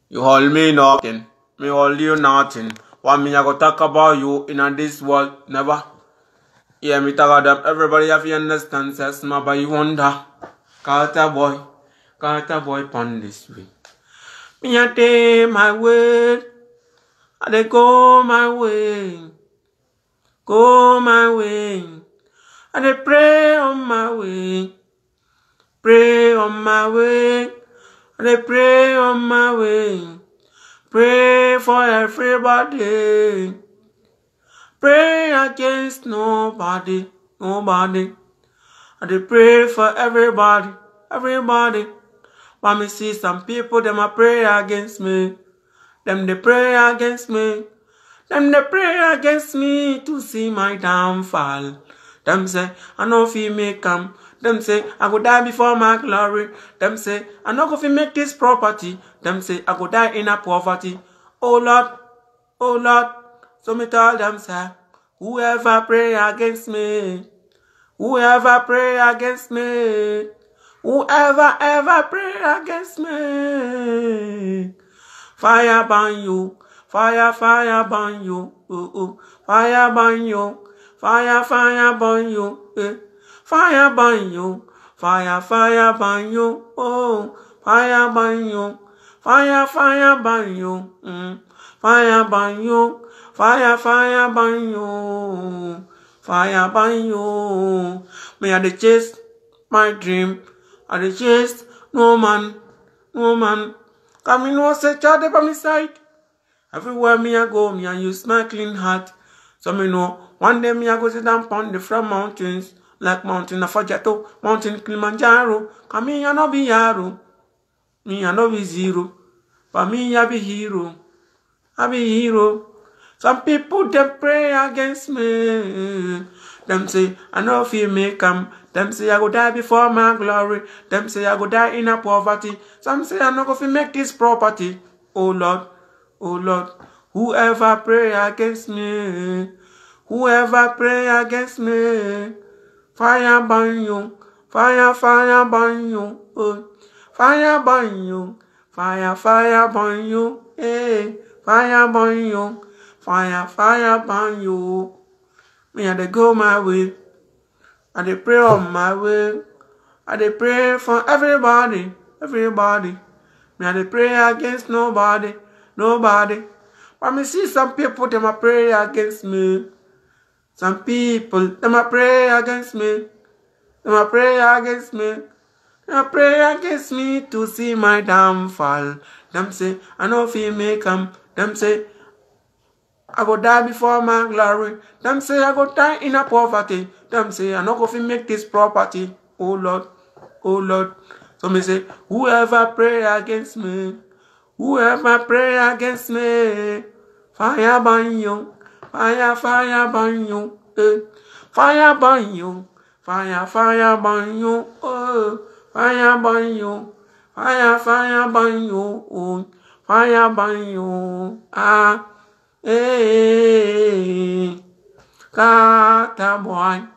You hold me nothing, me hold you nothing. What me I go talk about you in a this world? Never. Yeah, me talk about them. Everybody have to understand. Says my boy wonder. Carter boy, Carter boy pon this way. Me a take my way, I dey go my way, go my way. I dey pray on my way, pray on my way. I dey pray on my way, pray for everybody. Pray against nobody, nobody. I dey pray for everybody, everybody. But me see some people, them a pray against me. Them they pray against me. Them they pray against me to see my downfall. Them say, I know if you make come. Them say, I go die before my glory. Them say, I know if you make this property. Them say, I go die in a poverty. Oh Lord, oh Lord. So me tell them, say, whoever pray against me, whoever pray against me, whoever ever pray against me, fire burn you, fire, fire burn you, oh, oh. fire burn you, fire, fire burn you, eh. fire burn you, fire, fire burn you, oh, fire burn you, fire, fire burn you, mm. fire burn you, fire, fire burn you, fire burn you. Me I dey chase my dream, I dey chase no man, no man. Come me know say child dey by me side. Everywhere me I go, me I use my clean heart. So me know one day me I go sit down on the front mountains, like mountain Afajato, mountain Kilimanjaro. Come me I no be yaro, me I no be zero, but me I be hero, I be hero. Some people they pray against me. Them say I know if you make come. Them say I go die before my glory. Them say I go die in a poverty. Some say I no go fi make this property. Oh Lord, oh Lord, whoever pray against me, whoever pray against me, fire burn you, fire, fire burn you, oh, fire burn you, fire, fire burn you, hey, fire burn you, fire, fire burn you. Me I dey go my way, I dey pray on my way, I dey pray for everybody, everybody. Me I dey pray against nobody, nobody. But me see some people them a pray against me. Some people them a pray against me. Them a pray against me. Them a pray against me to see my downfall. Them say I know if you make 'em. Them say I go die before my glory. Them say I go die in a poverty. Them say I no go fi make this property. Oh Lord, oh Lord. So me say, whoever pray against me, whoever pray against me, fire burn you, fire, fire burn you, eh. fire burn you, fire, fire burn you, oh, fire burn you, fire, fire burn you, oh, fire burn you, ah, eh, Carter boy.